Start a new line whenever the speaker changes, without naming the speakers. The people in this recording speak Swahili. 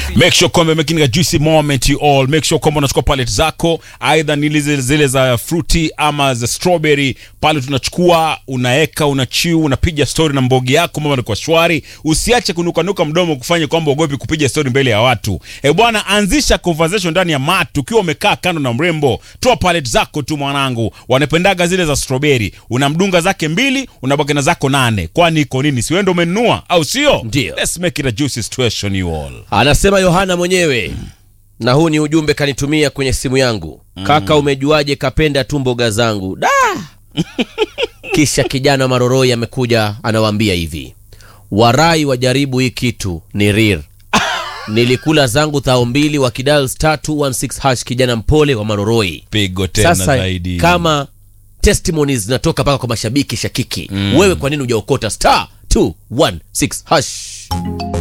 make sure kwamba making a juicy moment you all make sure kwamba unachukua palette zako aidha ni zile zile za fruity ama za strawberry pale tunachukua unaeka unachiu unapiga story na mbogi yako mama kwa shwari usiache kunukanuka mdomo kufanya kwamba ugopi kupiga story mbele ya watu e bwana anzisha conversation ndani ya mat ukiwa umekaa kando na mrembo toa palette zako tu mwanangu wanapendaga zile za strawberry unamdunga zake mbili unabaki na zako nane kwani iko nini si wewe ndio umenunua au sio
Ndio.
let's make it a juicy situation you all
Anasema Yohana mwenyewe, na huu ni ujumbe kanitumia kwenye simu yangu. Kaka, umejuaje kapenda tu mboga zangu? Da! Kisha kijana Maroroi amekuja anawaambia hivi, warai wajaribu hii kitu ni rir. Nilikula zangu thao mbili wa kidal star 216 hash, kijana mpole wa Maroroi.
pigo tena
Sasa
zaidi
kama testimonies zinatoka mpaka kwa mashabiki shakiki, wewe kwa nini hujaokota star 216 hash?